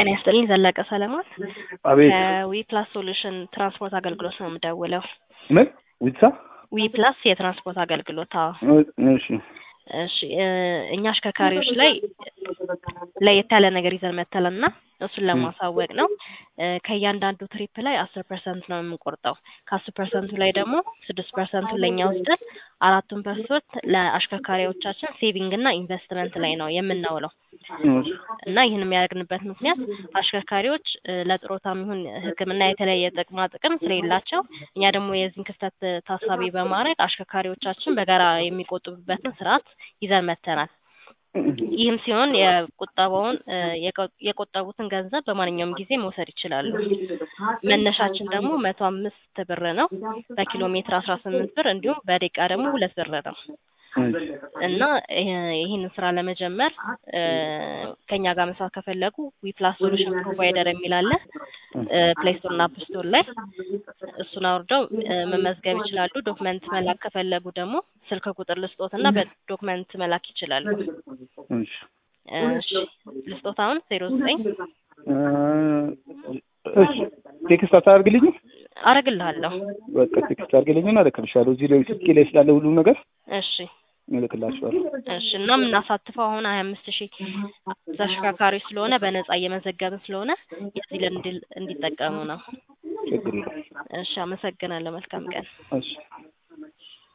ጤና ይስጥልኝ ዘለቀ ሰለሞን አቤት ከዊ ፕላስ ሶሉሽን ትራንስፖርት አገልግሎት ነው የምደውለው። ምን ዊትሳ ዊ ፕላስ የትራንስፖርት አገልግሎት አዎ። እሺ እሺ እ እኛ አሽከርካሪዎች ላይ ለየት ያለ ነገር ይዘን መተለና እሱን ለማሳወቅ ነው። እ ከእያንዳንዱ ትሪፕ ላይ አስር ፐርሰንት ነው የምንቆርጠው። ከአስር ፐርሰንቱ ላይ ደግሞ ስድስት ፐርሰንቱ ለእኛ ወስደን አራቱን ፐርሰንት ለአሽከርካሪዎቻችን ሴቪንግ እና ኢንቨስትመንት ላይ ነው የምናውለው እና ይህን የሚያደርግንበት ምክንያት አሽከርካሪዎች እ ለጥሮታም ይሁን ሕክምና የተለያየ ጥቅማ ጥቅም ስለሌላቸው እኛ ደግሞ የዚህን ክፍተት ታሳቢ በማድረግ አሽከርካሪዎቻችን በጋራ የሚቆጥቡበትን ስርዓት ይዘን መተናል። ይህም ሲሆን የቁጠባውን እ የቆ- የቆጠቡትን ገንዘብ በማንኛውም ጊዜ መውሰድ ይችላሉ። መነሻችን ደግሞ መቶ አምስት ብር ነው። በኪሎ ሜትር አስራ ስምንት ብር እንዲሁም በደቂቃ ደግሞ ሁለት ብር ነው እና ይህ- ይህንን ስራ ለመጀመር እ ከኛ ጋር መስራት ከፈለጉ ዊፕላስ ሶሉሽን ፕሮቫይደር የሚል አለ ፕሌይ ስቶር እና አፕ ስቶር ላይ እሱን አውርደው እ መመዝገብ ይችላሉ። ዶክመንት መላክ ከፈለጉ ደግሞ ስልክ ቁጥር ልስጦት እና በዶክመንት መላክ ይችላሉ። እሺ እሺ ልስጦት አሁን ዜሮ ዘጠኝ እ እሺ ቴክስት አታደርግልኝ? አረግልሃለሁ። በቃ ቴክስት አድርግልኝና እልክልሻለሁ። እዚህ ላይ ስልኬ ላይ ስላለ ሁሉም ነገር እሺ እልክላችኋለሁ። እሺ እና የምናሳትፈው አሁን ሀያ አምስት ሺህ ተሽከርካሪዎች ስለሆነ በነጻ እየመዘገብን ስለሆነ የዚህ ልምድ እንዲጠቀሙ ነው። ችግር የለም። እሺ አመሰግናለሁ። መልካም ቀን። እሺ